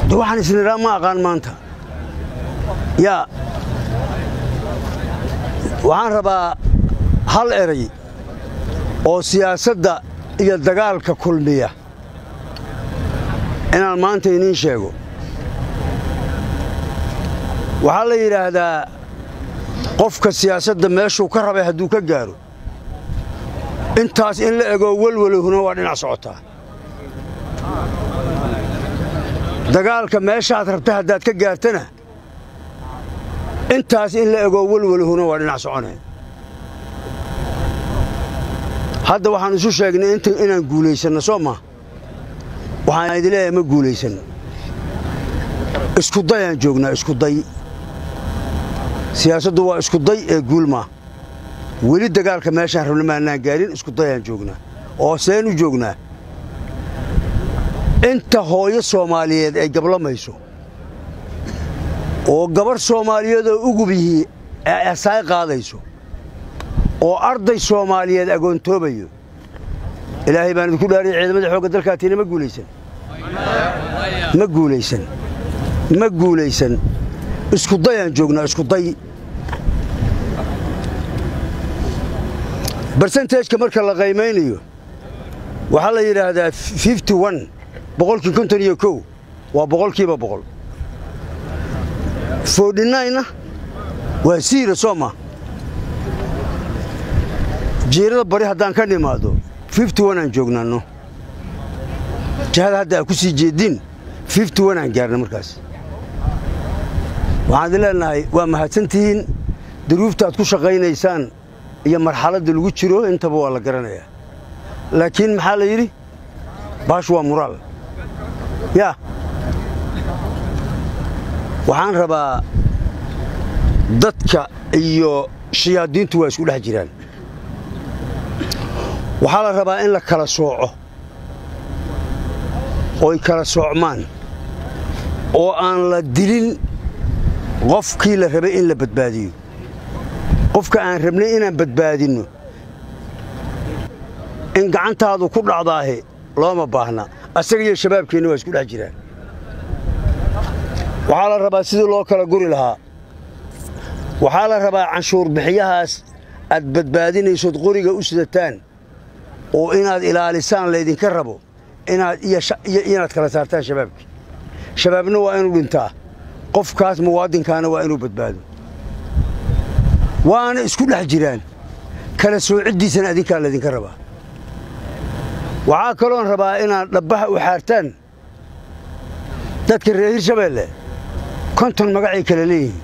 de waxaan isniraa ma aqaan maanta yaa waxaan rabaa hal eray oo siyaasadda iyo dagaalka kulmiya inaan maanta iniin sheego waxaa la yidhaahdaa qofka siyaasadda meeshuu ka rabay hadduu ka gaaro intaas in la egoo welwelihuna waa dhinac socotaa dagaalka meeshaad rabta haddaad ka gaartana intaas in la egoo welwelihuna waa dhinac soconaya hadda waxaan isu sheegnay inaan guulaysanno soo maa waxaan idin leeyahay ma guulaysanno iskudayaan joognaa iskuday siyaasaddu waa iskuday ee guul maa weli dagaalka meeshaan rabna maannaan gaarin iskudayaan joognaa oo seen u joognaa inta hooyo soomaaliyeed ay gablamayso oo gabarh soomaaliyeedoo ugub yihii ay asaay qaadayso oo arday soomaaliyeed agoontoobayo ilaahay baan idinku dhaariyay ciidamada xoogga dalkaatiina ma guulaysan ma guulaysan ma guulaysan iskudayaan joognaa iskuday barsentejka marka la qaymaynayo waxaa la yidhaahdaa boqolkii konton iyo kow waa boqolkiiba boqol fodhinayna waa siira soo ma jiirada bari haddaan ka nimaado aan joognaanno jihada hadda aa ku sii jeediin aan gaarna markaas waxaan idin leenahay waa mahadsantihiin duruuftaad ku shaqaynaysaan iyo marxaladda lagu jiro intaba waa la garanayaa laakiin maxaa la yidhi baash waa muraal yaa waxaan rabaa dadka iyo shayaadiintu waa isku dhex jiraan waxaa la rabaa in la kala sooco oy kala soocmaan oo aan la dilin qofkii la rabay in la badbaadiyo qofka aan rabnay inaan badbaadinno in gacantaadu ku dhacdaahe looma baahna asaga iyo shabaabkeenna waa isku dhex jiraan waxaa la rabaa sidii loo kala guri lahaa waxaa la rabaa canshuur bixiyahaas aad badbaadinaysood qoriga u sidataan oo inaad ilaalisaan laydinka rabo inaad iyo inaad kala saartaan shabaabkii shabaabna waa inuu dhintaa qofkaas muwaadinkaana waa inuu badbaado waana isku dhex jiraan kala soociddiisana adinkaa laydinka rabaa waxaa kaloon rabaa inaad dhabbaha u xaartaan dadka reer hirshabeelle konton magacay kala leeyihiin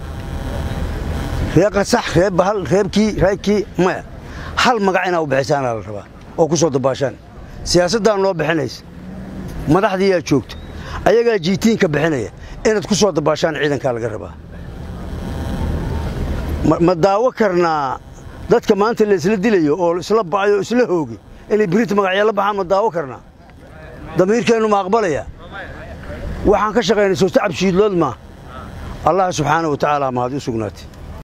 ree qasax ree bahal reebkii raagkii maya hal magac inaa u bixisaanaa la rabaa oo ku soo dabaashaan siyaasaddaan noo bixinaysa madaxdiiyaa joogto ayagaa jiitiinka bixinaya inaad ku soo dabaashaan ciidankaa laga rabaa ma daawo karnaa dadka maanta la isla dilayo oo isla ba'ayo isla hoogi inay birinta magacya la baxaan ma daawo karnaa damiirkeennu ma aqbalaya waxaan ka shaqaynay soo tacab shiidlood maa allah subxaana wa tacaala mahad u sugnaatay